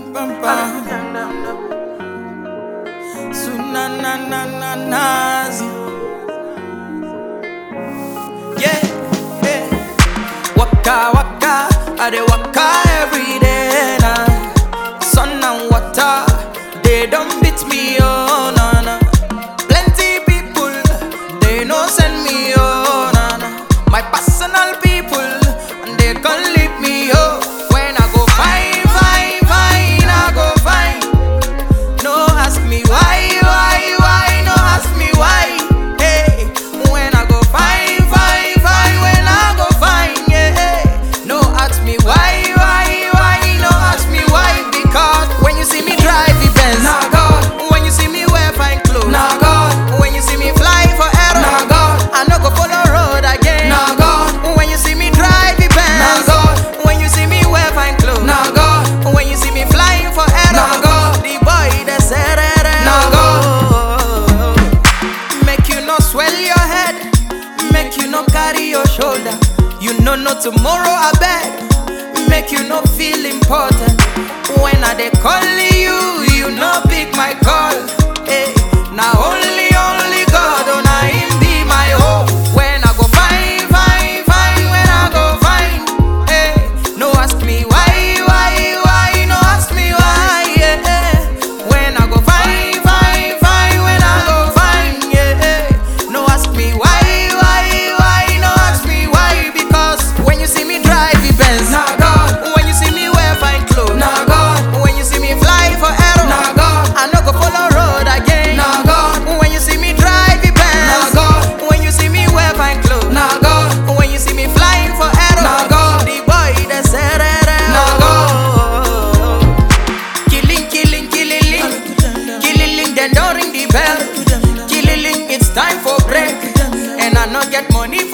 bam bam. So na na na na nazi. Yeah, yeah. Waka waka, I dey waka every day now. Sun and water, they don't beat me oh na na. Plenty people, they no send me oh na na. My personal people, and they can't leave me oh. When I go fine, fine, fine, I go fine. No ask me why, why, why, no ask me why. Hey, when I go fine, fine, fine, when I go fine, yeah. No ask me why, why, why, no ask me why. Because when you see me drive the Benz, nah God. When you see me wear fine clothes, nah God. When you see me fly for air, nah God. I no go follow road again, nah God. When you see me drive the Benz, nah God. When you see me wear fine clothes, nah God. When you see me flying for air, nah God. The boy that said nah God. Make you no swell your head, make you no carry your shoulder. You know no tomorrow I beg, make you no feel important. When I dey call you, you no pick my call. Hey, now only only God, oh na him be my hope. When I go fine, fine, fine, when I go fine, hey, no ask me why, why, why, no ask me why, yeah. When I go fine, fine, fine, when I go fine, yeah. No ask me why, why, why, no ask me why, because when you see me drive the Benz, nah God. When you see me wear fine clothes, nah God. When you see me fly for air, nah God. I no go follow road again, nah God. When you see me drive the Benz, nah God. When you see me wear fine clothes, nah God. When you see me flying for air, nah God. The boy that said, nah God. Killing, killing, killing, ling. killing, ling. Then don't ring the bell. Killing, ling. It's time for break, and I not get money